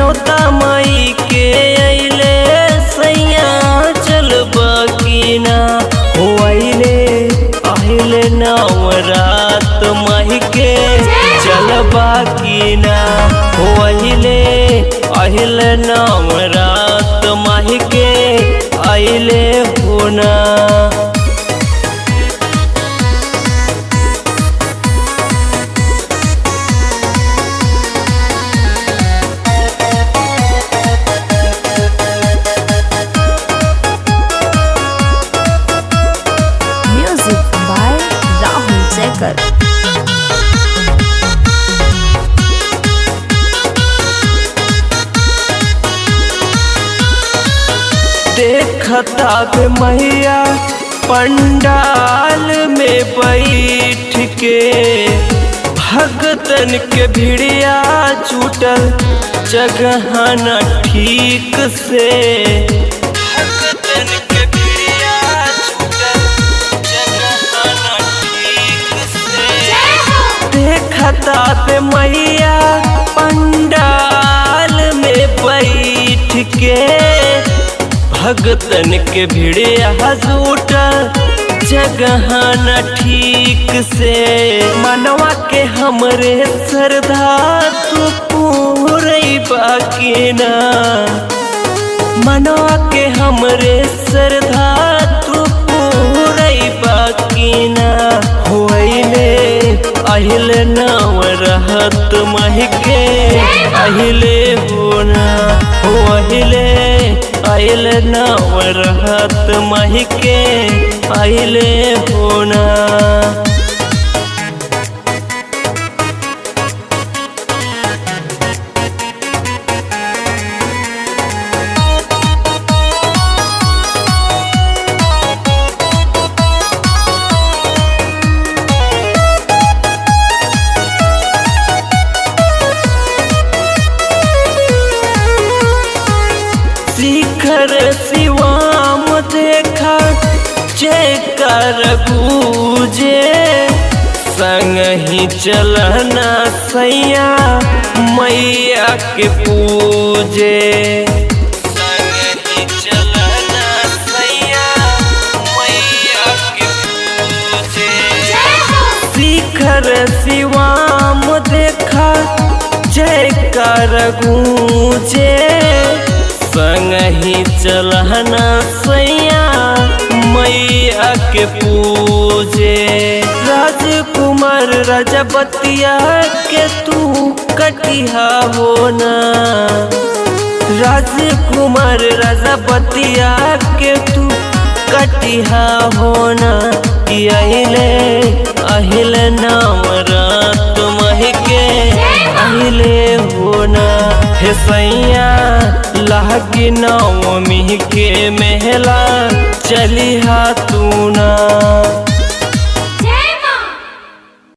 न्योता माई के अइले सैया चल बकीना हो अइले अइले नवरात माई के चल बकीना हो अइले अइले नवरात माई के अइले होना Music by Rahul Jackar. देखता के मैया पंडाल में बैठ के भगतन के भिड़िया छूटल जगह न ठीक से भगतन के भिड़िया छूटल जगह न ठीक से देखता पे मैया पंडाल में बैठ के भगतन के भिड़े हजूट जगह न ठीक से मनवा के हमरे श्रद्धा तू पूरी बाकी ना मनवा के हमरे श्रद्धा तू पूरी बाकी ना होइले अहिल नव रहत महके अहिले होना हो अहिले अहिल नव रहत महके अहिले होना शिखर शिवाम देखा जय कर गूजे संग ही चलना सैया मैया के पूजे संग ही चलना सैया मैया के पूजे शिखर शिवाम देखा जय कर गूंजे संग ही चलना सैया मैया के पूजे राजकुमार रजबतिया के तू कटिहा होना राजकुमार रजबतिया के तू कटिहा होना कि अहिले अहिल नाम रात महके अहिले होना हे सैया लागी नवमी के मेला चलिहा तू ना